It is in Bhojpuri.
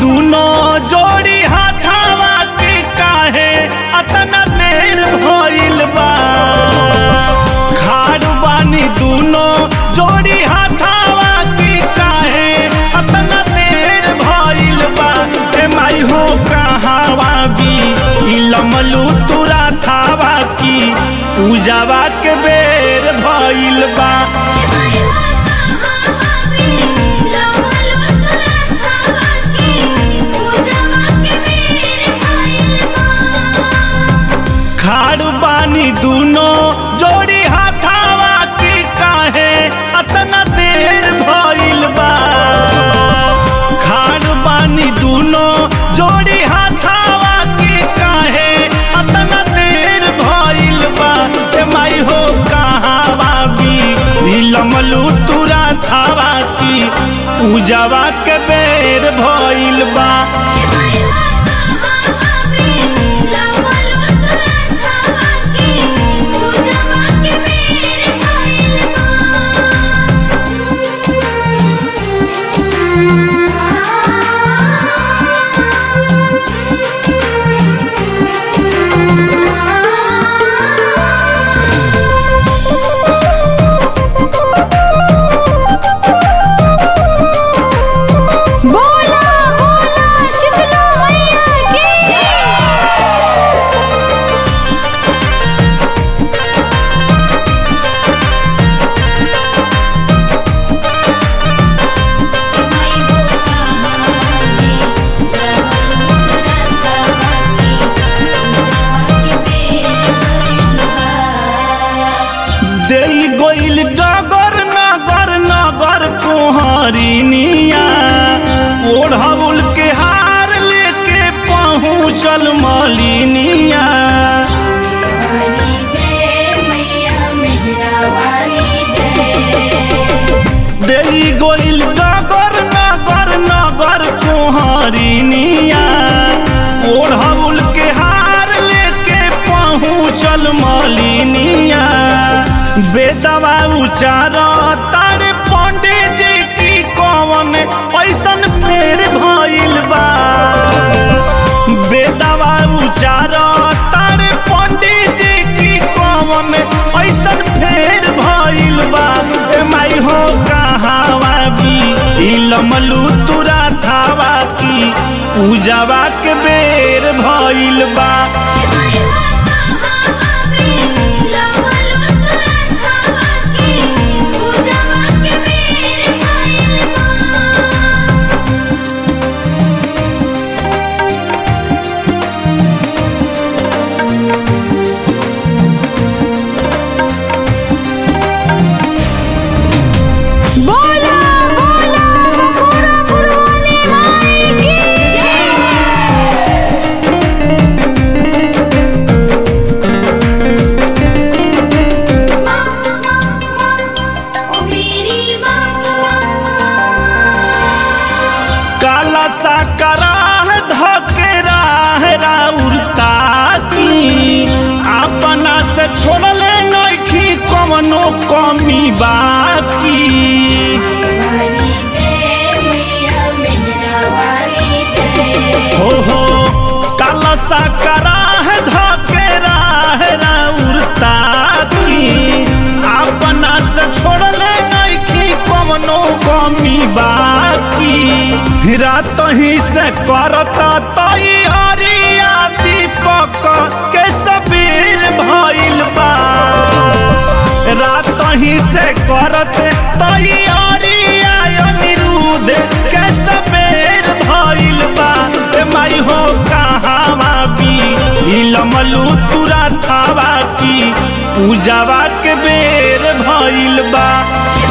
दूनो जोड़ी हाथावा के काहे अतना देर भइल बा खाड़ बानी दूनो जोड़ी हाथावा के काहे अतना देर भइल बा ए माई हो कहावा भी इलमलू तुरा थावा की पूजावा के बेर भइल बा खाड़ बानी दूनो जोड़ी हाथावा के काहे अतना देर भइल बा खाड़ बानी दूनो जोड़ी हाथावा के काहे अतना देर भइल बा ए माई हो कहावा भी विलमलू तुरा थावा की पूजावा के बेर भइल बा बोला बोला शीतला मैया की देई गोइल डगर नगर नगर कोहरिनिया ओढ़ाउल के हार लेके पहुँचल मलिनिया देई गोइल डगर नगर नगर कोहरिनिया ओढ़ाउल के हार लेके पहुँचल मलिनिया बेदवा उचार तारे पंडित जी की कवन ऐसन फेर भइल बा बेदवा उचार तारे पंडित जी की कवन ऐसन फेर भइल बा ए माई हो कहावा भी इलमलू तुरा थावा की पूजावा के बेर भइल बा बोला बोला बखोरा पुरवाली माई की काला सा कराह धकेरा राउरता की अपना से छोड़ले नइखी कवनो कमी बाकी हो हो काला सा कराह धकेरा राउरता की अपना से छोड़ले नइखी कवनो कमी बाकी रात ही से करता तई हरिया दीपक के सबीर भइल बा रात ही से करत तैयारिया अनिरुद्ध के सबेर भइल बा ए माई हो कहावा भी इलमलू तुरा थावा की पूजावा के बेर भइल बा